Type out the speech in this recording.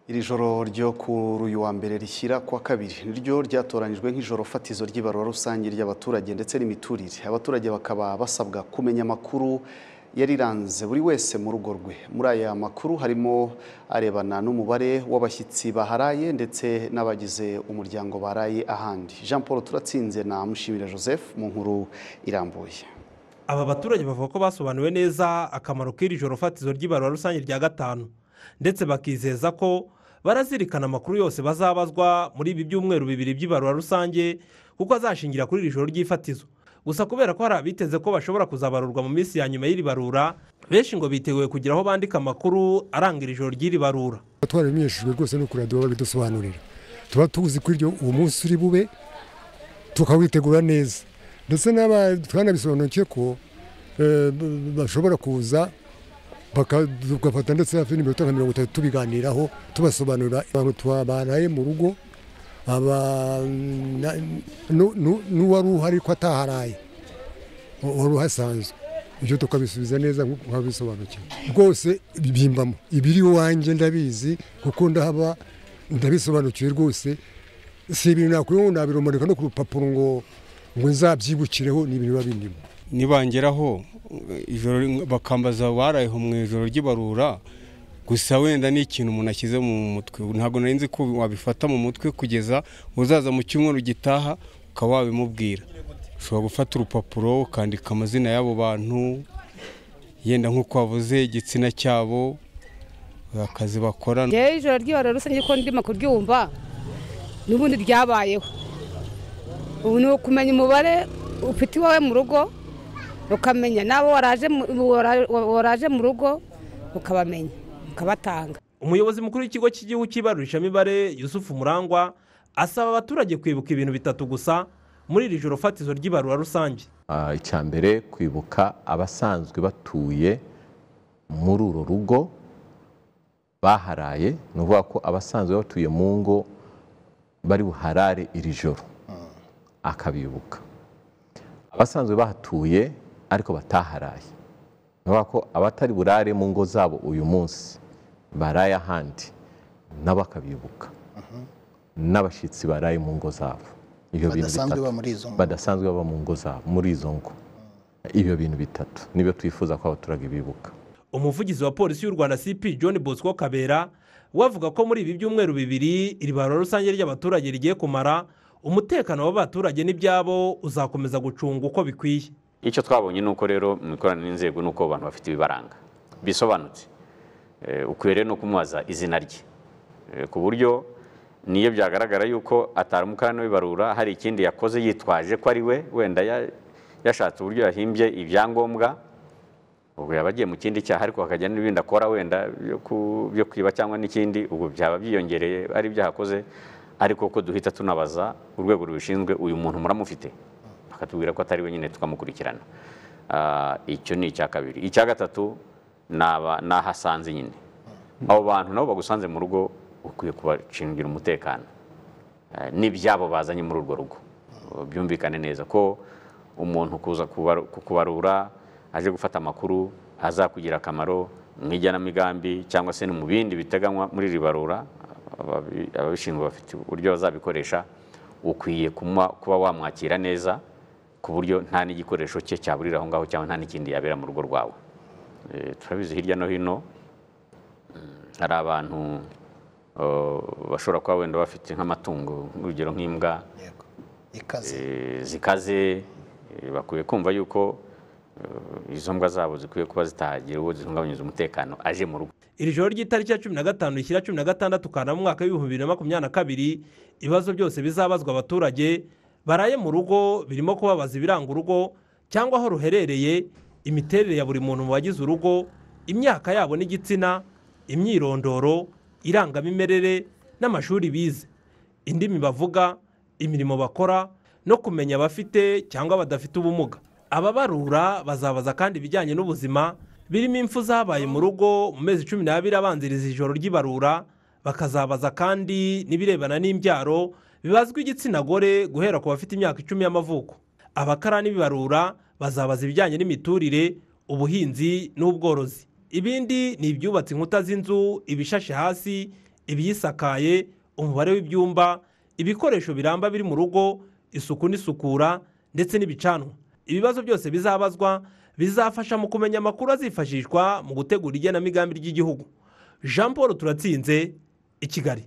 iri joro ryo kuri uyu wa mbere rishyira ku wa kabiri niryo ryatoranyijwe nk'ijoro fatizo ry'ibarura rusange ry'abaturage ndetse n'imiturire abaturage bakaba basabwa kumenya amakuru yariranze buri wese mu rugo rwe muri aya makuru harimo arebana n'umubare w'abashyitsi baharaye ndetse n'abagize umuryango baraye ahandi jean paul turatsinze na mushimira joseph mu nkuru irambuye aba baturage bavuga ko basobanuwe neza akamaro k'iri joro fatizo ry'ibarura rusange rya gatanu ndetse bakizeza ko barazirikana amakuru yose bazabazwa muri ibi byumweru bibiri by'ibarura rusange kuko azashingira kuri iri joro ry'ifatizo gusa kubera ko hari abiteze ko bashobora kuzabarurwa mu minsi ya nyuma y'iri barura benshi ngo biteguye kugira aho bandika amakuru aranga iri joro ry'iri barura twarabimenyeshejwe rwose no kuradiyo babidusobanurira tuba tuzi ko iryo uwo munsi uri bube tukawitegura neza ndetse twanabisobanukiwe ko bashobora kuza tugafata ndetse hafi n'iminota nka mirongo itatu tubiganiraho tubasobanurira abantu tubaraye mu rugo n'uwari uhari ko ataharaye wari uhasanzwe ibyo tukabisubiza neza nk'uko bisobanukiwe rwose bimbamo ibiri iwanjye ndabizi kuko ndahaba ndabisobanukiwe rwose si ibintu nakwiyeho nabirumanika no ku rupapuro ngo ngo nzabyibukireho ni ibintu biba birimo nibangeraho bakambaza barayeho mu ijoro ry'ibarura gusa wenda ni ikintu umuntu ashyize mu mutwe ntabwo nari nzi ko wabifata mu mutwe kugeza uzaza mu cyumweru gitaha ukaba wabimubwira ushobora gufata urupapuro ukandika amazina y'abo bantu yenda nk'uko wavuze igitsina cyabo akazi bakora rero ijoro ry'ibarura rusange ko ndimo kuryumva n'ubundi ryabayeho ubu ni ukumenya umubare ufite iwawe mu rugo ukamenya n'abo waraje mu rugo ukabamenya ukabatanga umuyobozi mukuru w'ikigo cy'igihugu cy'ibarurishamibare yusufu murangwa asaba abaturage kwibuka ibintu bitatu gusa muri iri joro fatizo ry'ibarura rusange icya mbere kwibuka abasanzwe batuye muri uru rugo baharaye ni ukuvuga ko abasanzwe batuye mu ngo bari buharare iri joro akabibuka abasanzwe bahatuye ariko bataharaye ni ko abatari burare mu ngo zabo uyu munsi baraye ahandi nabo akabibuka n'abashyitsi baraye mu ngo zabo badasanzwe baba mu ngo zabo muri izo ngo ibyo bintu bitatu nibyo twifuza ko abaturage bibuka umuvugizi wa polisi y'u rwanda cp john bosco kabera we avuga ko muri ibi byumweru bibiri iri barura rusange ry'abaturage rigiye kumara umutekano w'abaturage n'ibyabo uzakomeza gucunga uko bikwiye icyo twabonye ni uko rero mu ikoraniro n'inzego ni uko abantu bafite ibibaranga bisobanutse ukwiye rero no kumwaza izina rye ku buryo niyo byagaragara yuko atari umukarani w'ibarura hari ikindi yakoze yitwaje ko ari we wenda yashatse uburyo yahimbye ibyangombwa ubwo yaba agiye mu kindi cyaha ariko hakajya n'ibindi akora wenda byo kwiba cyangwa n'ikindi ubwo byaba byiyongereye ari ibyo akoze ariko ko duhita tunabaza urwego rubishinzwe uyu muntu muramufite bakatubwira ko atari wenyine tukamukurikirana icyo ni icya kabiri icya gatatu ni ahasanze nyine abo bantu nabo bagusanze mu rugo ukwiye kubacungira umutekano n'ibyabo bazanye muri urwo rugo byumvikane neza ko umuntu kuza kubarura aje gufata amakuru azakugira akamaro mu igenamigambi cyangwa se no mu bindi biteganywa muri iri barura ababishinzwe bafite uburyo bazabikoresha ukwiye kuba wamwakira neza ku buryo nta n'igikoresho cye cyaburira aho ngaho cyangwa nta n'ikindi yabera mu rugo rwawe turabizi hirya no hino hari abantu bashobora kuba wenda bafite nk'amatungo urugero nk'imbwa zikaze bakwiye kumva yuko izo mbwa zabo zikwiye kuba zitahagira uwo zihungabanyiriza umutekano aje mu rugo iri joro ry'itariki ya cumi na gatanu rishyira cumi na gatandatu ukana mu mwaka w'ibihumbi bibiri na makumyabiri na kabiri ibibazo byose bizabazwa abaturage baraye mu rugo birimo kubabaza ibiranga urugo cyangwa aho ruherereye imiterere ya buri muntu mu bagize urugo imyaka yabo n'igitsina imyirondoro irangamimerere n'amashuri bize indimi bavuga imirimo bakora no kumenya abafite cyangwa badafite ubumuga ababarura bazabaza kandi ibijyanye n'ubuzima birimo impfu zabaye mu rugo mu mezi cumi n'abiri abanziriza ijoro ry'ibarura bakazabaza kandi n'ibirebana n'imbyaro bibazwa igitsina gore guhera ku bafite imyaka icumi y'amavuko abakarani bibarura bazabaza ibijyanye n'imiturire ubuhinzi n'ubworozi ibindi ni ibyubatse inkuta z'inzu ibishashe hasi ibiyisakaye umubare w'ibyumba ibikoresho biramba biri mu rugo isuku n'isukura ndetse n'ibicanwa ibibazo byose bizabazwa bizafasha mu kumenya amakuru azifashishwa mu gutegura igenamigambi ry'igihugu jean paul turatsinze i kigali